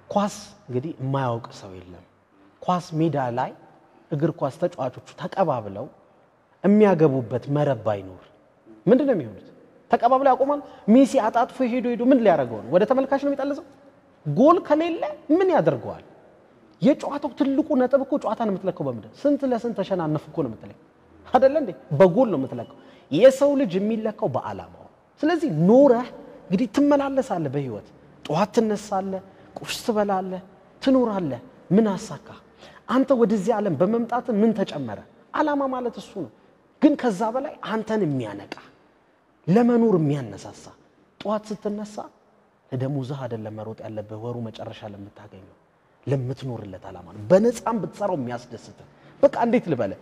ኳስ እንግዲህ የማያውቅ ሰው የለም። ኳስ ሜዳ ላይ እግር ኳስ ተጫዋቾቹ ተቀባብለው የሚያገቡበት መረብ ባይኖር ምንድን ነው የሚሆኑት? ተቀባብለው ያቆማል። ሜሲ አጣጥፎ ሄዶ ሄዶ ምን ሊያደርገው ነው? ወደ ተመልካች ነው የሚጠልዘው። ጎል ከሌለ ምን ያደርገዋል? የጨዋታው ትልቁ ነጥብ እኮ ጨዋታን የምትለካው በምንድን ስንት ለስንት ተሸናነፍ እኮ ነው የምትለካው አደለ እንዴ? በጎል ነው የምትለካው። የሰው ልጅ የሚለካው በዓላማው። ስለዚህ ኖረህ እንግዲህ ትመላለሳለህ በህይወት ጠዋት ትነሳለህ፣ ቁርስ ትበላለህ፣ ትኖራለህ። ምን አሳካ? አንተ ወደዚህ ዓለም በመምጣት ምን ተጨመረ? ዓላማ ማለት እሱ ነው። ግን ከዛ በላይ አንተን የሚያነቃ ለመኖር የሚያነሳሳ ጠዋት ስትነሳ ለደሞዝህ አይደለም መሮጥ ያለብህ፣ ወሩ መጨረሻ ለምታገኘው ለምትኖርለት ዓላማ ነው። በነፃም ብትሰራው የሚያስደስትህ በቃ እንዴት ልበልህ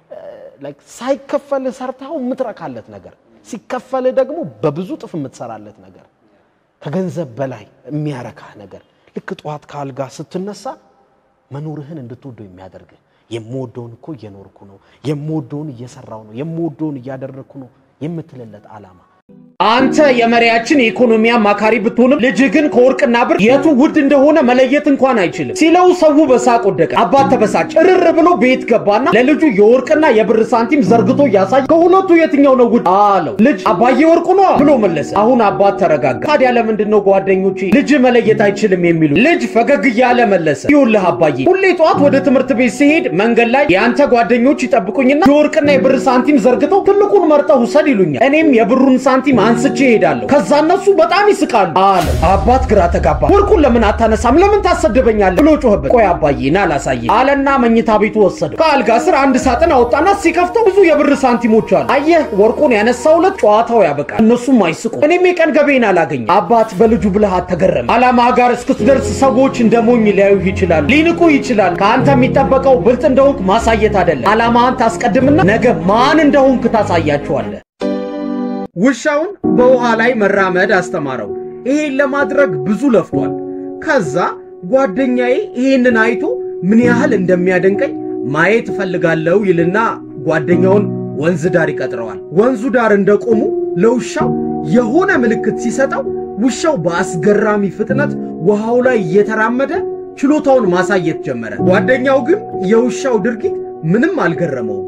ሳይከፈልህ ሰርተው የምትረካለት ነገር ሲከፈልህ ደግሞ በብዙ ጥፍ የምትሰራለት ነገር ከገንዘብ በላይ የሚያረካህ ነገር ልክ ጠዋት ከአልጋ ስትነሳ መኖርህን እንድትወደው የሚያደርግህ የምወደውን እኮ እየኖርኩ ነው፣ የምወደውን እየሰራው ነው፣ የምወደውን እያደረግኩ ነው የምትልለት ዓላማ አንተ የመሪያችን የኢኮኖሚ አማካሪ ብትሆንም ልጅህ ግን ከወርቅና ብር የቱ ውድ እንደሆነ መለየት እንኳን አይችልም ሲለው ሰው በሳቅ ወደቀ። አባት ተበሳጭ እርር ብሎ ቤት ገባና ለልጁ የወርቅና የብር ሳንቲም ዘርግቶ እያሳየ ከሁለቱ የትኛው ነው ውድ አለው። ልጅ አባዬ ወርቁ ነው ብሎ መለሰ። አሁን አባት ተረጋጋ። ታዲያ ለምንድን ነው ጓደኞቼ ልጅ መለየት አይችልም የሚሉ? ልጅ ፈገግ እያለ መለሰ። ይኸውልህ አባዬ ሁሌ ጠዋት ወደ ትምህርት ቤት ሲሄድ መንገድ ላይ የአንተ ጓደኞች ይጠብቁኝና የወርቅና የብር ሳንቲም ዘርግተው ትልቁን መርጠው ውሰድ ይሉኛል። እኔም የብሩን ሳንቲም አንስቼ እሄዳለሁ። ከዛ እነሱ በጣም ይስቃሉ አለ። አባት ግራ ተጋባ። ወርቁን ለምን አታነሳም? ለምን ታሰድበኛለህ? ብሎ ጮኸበት። ቆይ አባዬ ና ላሳየ አለና መኝታ ቤቱ ወሰደው። ከአልጋ ስር አንድ ሳጥን አወጣና ሲከፍተው ብዙ የብር ሳንቲሞች አሉ። አየህ ወርቁን ያነሳውለት ጨዋታው ያበቃል፣ እነሱም አይስቁ። እኔም የቀን ገቤን አላገኘም። አባት በልጁ ብልሃት ተገረመ። አላማ ጋር እስክትደርስ ሰዎች እንደ ሞኝ ሊያዩህ ይችላሉ፣ ሊንቁ ይችላል። ከአንተ የሚጠበቀው ብልጥ እንደሆንክ ማሳየት አይደለም። አላማህን ታስቀድምና ነገ ማን እንደሆንክ ታሳያቸዋለህ። ውሻውን በውሃ ላይ መራመድ አስተማረው። ይሄን ለማድረግ ብዙ ለፍቷል። ከዛ ጓደኛዬ ይሄንን አይቶ ምን ያህል እንደሚያደንቀኝ ማየት እፈልጋለሁ ይልና ጓደኛውን ወንዝ ዳር ይቀጥረዋል። ወንዙ ዳር እንደቆሙ ለውሻው የሆነ ምልክት ሲሰጠው ውሻው በአስገራሚ ፍጥነት ውሃው ላይ እየተራመደ ችሎታውን ማሳየት ጀመረ። ጓደኛው ግን የውሻው ድርጊት ምንም አልገረመውም።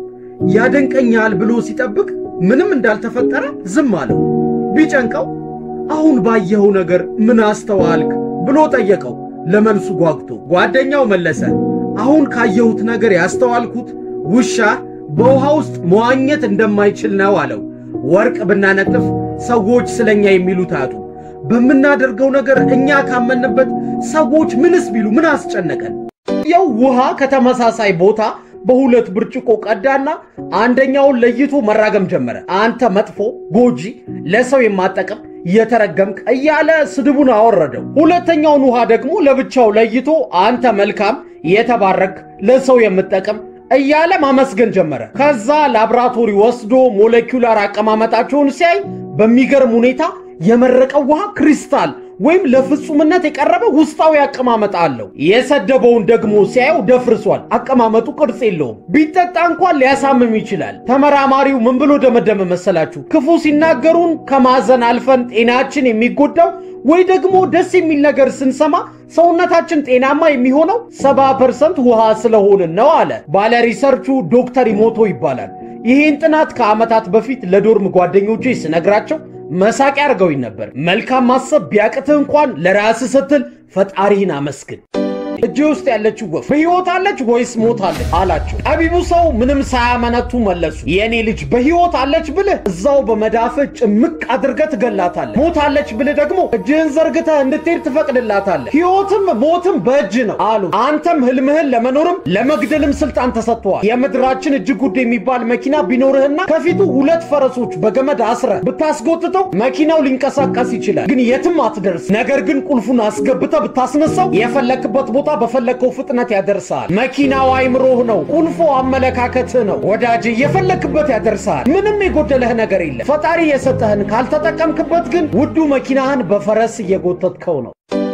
ያደንቀኛል ብሎ ሲጠብቅ ምንም እንዳልተፈጠረ ዝም አለው። ቢጨንቀው አሁን ባየኸው ነገር ምን አስተዋልክ ብሎ ጠየቀው። ለመልሱ ጓጉቶ ጓደኛው መለሰ፣ አሁን ካየሁት ነገር ያስተዋልኩት ውሻ በውሃ ውስጥ መዋኘት እንደማይችል ነው አለው። ወርቅ ብናነጥፍ ሰዎች ስለኛ የሚሉት አያጡ። በምናደርገው ነገር እኛ ካመንበት ሰዎች ምንስ ቢሉ ምን አስጨነቀን? ያው ውሃ ከተመሳሳይ ቦታ በሁለት ብርጭቆ ቀዳና አንደኛውን ለይቶ መራገም ጀመረ። አንተ መጥፎ፣ ጎጂ፣ ለሰው የማጠቅም የተረገምክ እያለ ስድቡን አወረደው። ሁለተኛውን ውሃ ደግሞ ለብቻው ለይቶ አንተ መልካም፣ የተባረክ፣ ለሰው የምጠቅም እያለ ማመስገን ጀመረ። ከዛ ላብራቶሪ ወስዶ ሞለኪውላር አቀማመጣቸውን ሲያይ በሚገርም ሁኔታ የመረቀው ውሃ ክሪስታል ወይም ለፍጹምነት የቀረበ ውስጣዊ አቀማመጥ አለው። የሰደበውን ደግሞ ሲያየው ደፍርሷል። አቀማመጡ ቅርጽ የለውም። ቢጠጣ እንኳን ሊያሳምም ይችላል። ተመራማሪው ምን ብሎ ደመደመ መሰላችሁ? ክፉ ሲናገሩን ከማዘን አልፈን ጤናችን የሚጎዳው ወይ ደግሞ ደስ የሚል ነገር ስንሰማ ሰውነታችን ጤናማ የሚሆነው ሰባ ፐርሰንት ውሃ ስለሆንን ነው አለ። ባለ ሪሰርቹ ዶክተር ኢሞቶ ይባላል። ይህን ጥናት ከዓመታት በፊት ለዶርም ጓደኞቼ ስነግራቸው መሳቂያ አድርገውኝ ነበር። መልካም ማሰብ ቢያቅትህ እንኳን ለራስህ ስትል ፈጣሪህን አመስግን። እጅ ውስጥ ያለችው ወፍ በሕይወት አለች ወይስ ሞታለች አላቸው። ጠቢቡ ሰው ምንም ሳያመነቱ መለሱ። የእኔ ልጅ በሕይወት አለች ብልህ እዛው በመዳፍህ ጭምቅ አድርገህ ትገላታለህ። ሞታለች ብልህ ደግሞ እጅህን ዘርግተህ እንድትሄድ ትፈቅድላታለህ። ሕይወትም ሞትም በእጅ ነው አሉ። አንተም ህልምህን ለመኖርም ለመግደልም ስልጣን ተሰጥተዋል። የምድራችን እጅግ ውድ የሚባል መኪና ቢኖርህና ከፊቱ ሁለት ፈረሶች በገመድ አስረህ ብታስጎትተው መኪናው ሊንቀሳቀስ ይችላል፣ ግን የትም አትደርስ። ነገር ግን ቁልፉን አስገብተህ ብታስነሳው የፈለክበት ቦታ በፈለግከው ፍጥነት ያደርሳል። መኪናው አይምሮህ ነው፣ ቁልፎ አመለካከትህ ነው። ወዳጅ የፈለክበት ያደርሳል። ምንም የጎደለህ ነገር የለም። ፈጣሪ የሰጠህን ካልተጠቀምክበት ግን ውዱ መኪናህን በፈረስ እየጎተትከው ነው።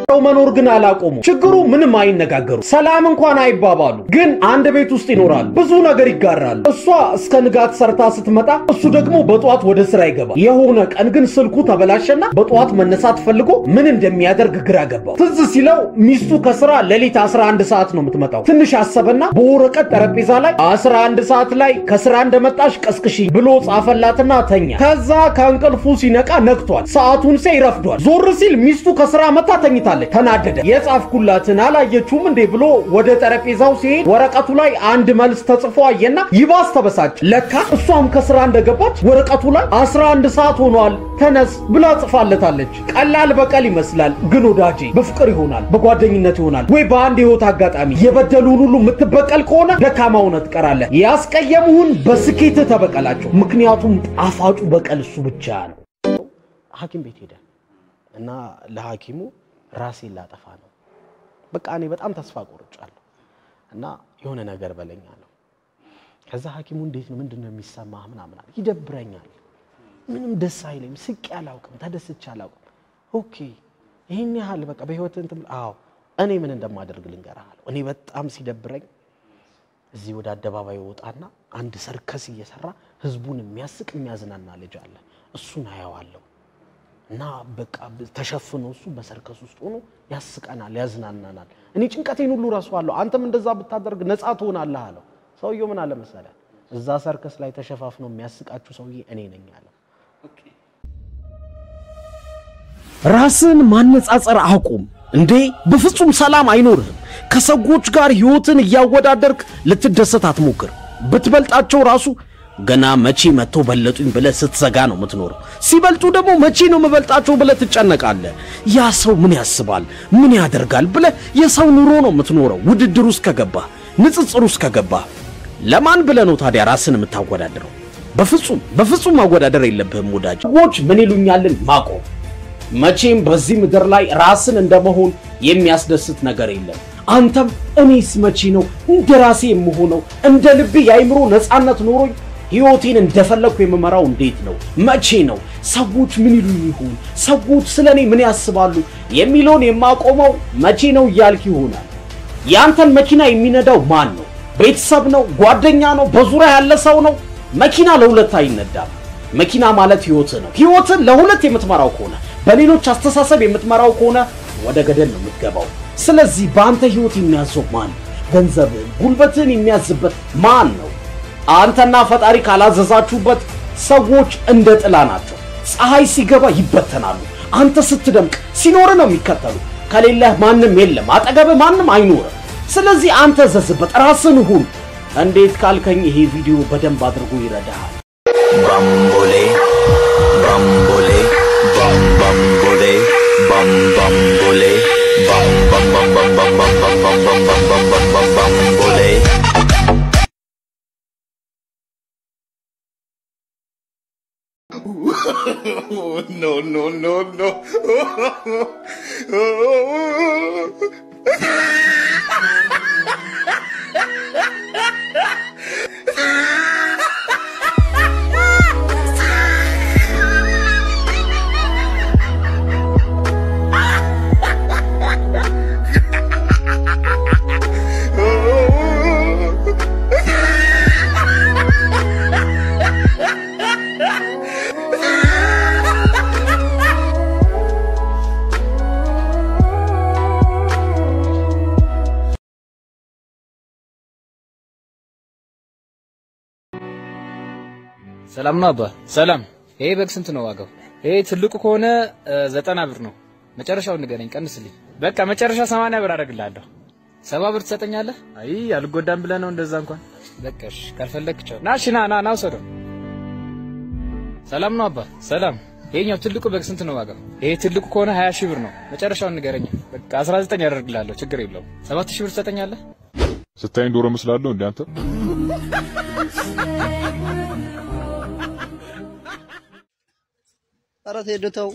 ሰው መኖር ግን አላቆሙ። ችግሩ ምንም አይነጋገሩ፣ ሰላም እንኳን አይባባሉ። ግን አንድ ቤት ውስጥ ይኖራሉ፣ ብዙ ነገር ይጋራሉ። እሷ እስከ ንጋት ሰርታ ስትመጣ እሱ ደግሞ በጠዋት ወደ ስራ ይገባል። የሆነ ቀን ግን ስልኩ ተበላሸና በጠዋት መነሳት ፈልጎ ምን እንደሚያደርግ ግራ ገባው። ትዝ ሲለው ሚስቱ ከስራ ሌሊት 11 ሰዓት ነው የምትመጣው። ትንሽ አሰበና በወረቀት ጠረጴዛ ላይ 11 ሰዓት ላይ ከስራ እንደመጣሽ ቀስቅሺ ብሎ ጻፈላትና ተኛ። ከዛ ከእንቅልፉ ሲነቃ ነግቷል። ሰዓቱን ሲያይ ረፍዷል። ዞር ሲል ሚስቱ ከስራ መታ ተኝታለች። ተናደደ። የጻፍኩላትን አላየችውም እንዴ ብሎ ወደ ጠረጴዛው ሲሄድ ወረቀቱ ላይ አንድ መልስ ተጽፎ አየና ይባስ ተበሳጭ። ለካ እሷም ከስራ እንደገባች ወረቀቱ ላይ 11 ሰዓት ሆኗል ተነስ ብላ ጽፋለታለች። ቀላል በቀል ይመስላል፣ ግን ወዳጄ በፍቅር ይሆናል፣ በጓደኝነት ይሆናል፣ ወይ በአንድ ህይወት አጋጣሚ የበደሉን ሁሉ የምትበቀል ከሆነ ደካማ ሆነህ ትቀራለህ። ያስቀየሙህን በስኬት ተበቀላቸው፣ ምክንያቱም ጣፋጩ በቀል እሱ ብቻ ነው። ሐኪም ቤት ሄደ እና ለሐኪሙ ራሴን ላጠፋ ነው፣ በቃ እኔ በጣም ተስፋ ቆርጫለሁ እና የሆነ ነገር በለኝ አለው። ከዛ ሐኪሙ እንዴት ነው ምንድን ነው የሚሰማህ ምናምን አለ። ይደብረኛል፣ ምንም ደስ አይለኝ፣ ስቄ አላውቅም፣ ተደስቼ አላውቅም። ኦኬ ይህን ያህል በቃ በህይወት እንትን አዎ እኔ ምን እንደማደርግ ልንገርህ አለው። እኔ በጣም ሲደብረኝ እዚህ ወደ አደባባይ ወጣና አንድ ሰርከስ እየሰራ ህዝቡን የሚያስቅ የሚያዝናና ልጅ አለ። እሱን አየዋለሁ እና በቃ ተሸፍኖ እሱ በሰርከስ ውስጥ ሆኖ ያስቀናል፣ ያዝናናናል። እኔ ጭንቀቴን ሁሉ ረሳዋለሁ። አንተም እንደዛ ብታደርግ ነፃ ትሆናለህ አለው። ሰውየው ምን አለ መሰለህ፣ እዛ ሰርከስ ላይ ተሸፋፍኖ የሚያስቃችሁ ሰውዬ እኔ ነኝ አለው። ራስን ማነጻጸር አቁም እንዴ! በፍጹም ሰላም አይኖርህም። ከሰዎች ጋር ህይወትን እያወዳደርክ ልትደሰት አትሞክር። ብትበልጣቸው ራሱ ገና መቼ መጥቶ በለጡኝ ብለህ ስትዘጋ ነው የምትኖረው። ሲበልጡ ደግሞ መቼ ነው የምበልጣቸው ብለህ ትጨነቃለህ። ያ ሰው ምን ያስባል፣ ምን ያደርጋል ብለህ የሰው ኑሮ ነው የምትኖረው። ውድድር ውስጥ ከገባህ፣ ንጽጽር ውስጥ ከገባህ ለማን ብለህ ነው ታዲያ ራስን የምታወዳድረው? በፍጹም በፍጹም ማወዳደር የለብህም ወዳጅ። ሰዎች ምን ይሉኛልን ማቆም መቼም በዚህ ምድር ላይ ራስን እንደመሆን የሚያስደስት ነገር የለም። አንተም እኔስ መቼ ነው እንደ ራሴ የምሆነው? እንደ ልቤ የአይምሮ ነፃነት ኖሮኝ ሕይወቴን እንደፈለግኩ የምመራው እንዴት ነው? መቼ ነው? ሰዎች ምን ይሉ ይሆን? ሰዎች ስለ እኔ ምን ያስባሉ? የሚለውን የማቆመው መቼ ነው እያልክ ይሆናል። ያንተን መኪና የሚነዳው ማን ነው? ቤተሰብ ነው? ጓደኛ ነው? በዙሪያ ያለ ሰው ነው? መኪና ለሁለት አይነዳም። መኪና ማለት ህይወት ነው። ህይወትን ለሁለት የምትመራው ከሆነ በሌሎች አስተሳሰብ የምትመራው ከሆነ ወደ ገደል ነው የምትገባው። ስለዚህ በአንተ ህይወት የሚያዘው ማን ነው? ገንዘብህን፣ ጉልበትህን የሚያዝበት ማን ነው? አንተና ፈጣሪ ካላዘዛችሁበት ሰዎች እንደ ጥላ ናቸው። ፀሐይ ሲገባ ይበተናሉ። አንተ ስትደምቅ ሲኖር ነው የሚከተሉ። ከሌለህ ማንም የለም፣ አጠገብህ ማንም አይኖርም። ስለዚህ አንተ ዘዝበት፣ ራስን ሁን። እንዴት ካልከኝ ይሄ ቪዲዮ በደንብ አድርጎ ይረዳሃል። Bambole, bambole, bam bambole, bam bambole, bam bam bam bam bam bam bam bam bam bam bam bam bam bambole. no, no, no, no. ሰላም ነው አባ። ሰላም። ይሄ በግ ስንት ነው ዋጋው? ይሄ ትልቁ ከሆነ ዘጠና ብር ነው። መጨረሻውን ንገረኝ፣ ቀንስልኝ። በቃ መጨረሻ ሰማንያ ብር አደርግልሃለሁ። ሰባ ብር ትሰጠኛለህ? አይ አልጎዳም ብለህ ነው እንደዛ እንኳን። በቃ እሺ፣ ካልፈለግክ ቻው። ና እሺ፣ ና ና ና ውሰደው። ሰላም ነው አባ። ሰላም። ይሄኛው ትልቁ በግ ስንት ነው ዋጋው? ይሄ ትልቁ ከሆነ 20 ሺህ ብር ነው። መጨረሻውን ንገረኝ። በቃ 19 ያደርግልሃለሁ፣ ችግር የለውም። 7 ሺህ ብር ትሰጠኛለህ? ስታይን ዶሮ መስላለሁ እንዴ አንተ? ኧረ ቴዶ ተው፣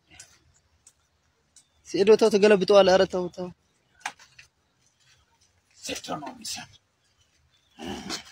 ቴዶ ተው፣ ትገለብጠዋለህ። ኧረ ተው ተው።